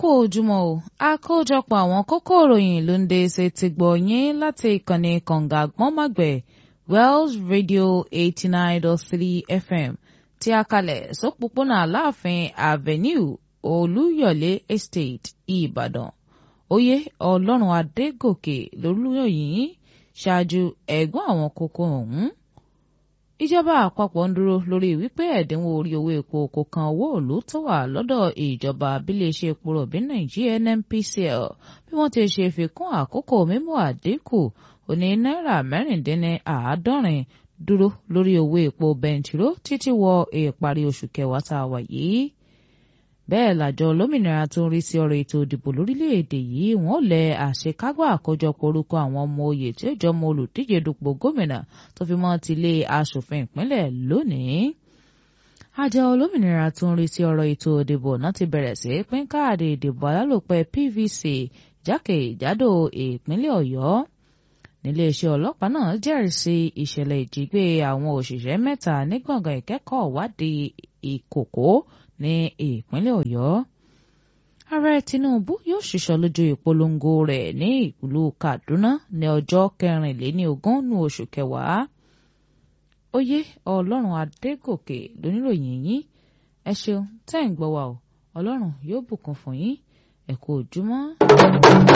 kú ojúmọ́ o àkójọpọ̀ àwọn kókó ìròyìn ló ń dé ṣe ti gbọ́ yín láti ìkànnì kànga àgbọ́nmàgbẹ̀ Wells Radio eighty nine dot three FM tí a kalẹ̀ sópópónà Aláàfin Avenue Olúyọ̀lé Estate Ìbàdàn oyè Ọlọ́run Adégòkè lolúyọ̀yìn ṣáájú ẹ̀gbọ́n àwọn kókó ọ̀hún ìjọba àpapọ̀ ń dúró lórí wípé ẹ̀dínwó orí owó epo kò kan owó òòlù tó wà lọ́dọ̀ ìjọba abiléeṣẹ́ epo rọ̀bì nàìjíríà NNPCL bí wọ́n ti ṣe fi kún àkókò mímú àdínkù òní náírà mẹ́rìndínláàádọ́rin dúró lórí owó epo bẹntiró títí wọ ìparí oṣù kẹwàá tá a wà yìí bẹ́ẹ̀ làjọ olómìnira tó ń rí sí ọ̀rọ̀ ètò ìdìbò lórílẹ̀‐èdè yìí wọ́n lẹ àṣekágbá àkójọpọ̀ orúkọ àwọn ọmọ oyè tí ó jọmọ olùdíje dupò gómìnà tó fi mọ́ tilé aṣòfin ìpínlẹ̀ lónìí. àjọ olómìnira tó ń rí sí ọ̀rọ̀ ètò ìdìbò náà ti bẹ̀rẹ̀ sí pín káàdì ìdìbò alálòpẹ́ PVC jákèjádò ìpínlẹ̀ ọ̀yọ́ níléeṣẹ́ ọlọ́pàá náà jẹ́rìí sí ìṣẹ̀lẹ̀ ìjígbé àwọn òṣìṣẹ́ mẹ́ta ní gbọ̀ngàn ìkẹ́kọ̀ọ́ ìwádìí ìkòkó ní ìpínlẹ̀ ọ̀yọ́ ààrẹ tinubu yóò ṣiṣọ́ lójú ìpolongo rẹ̀ ní ìlú kaduna ní ọjọ́ kẹrìnléníogún ní oṣù kẹwàá oyè ọlọ́run adégòkè lóníròyìn yín ẹ ṣeun tẹ́ ń gbọ́ wa o ọlọ́run yóò bùkún fún yín ẹ kú ojúmọ́.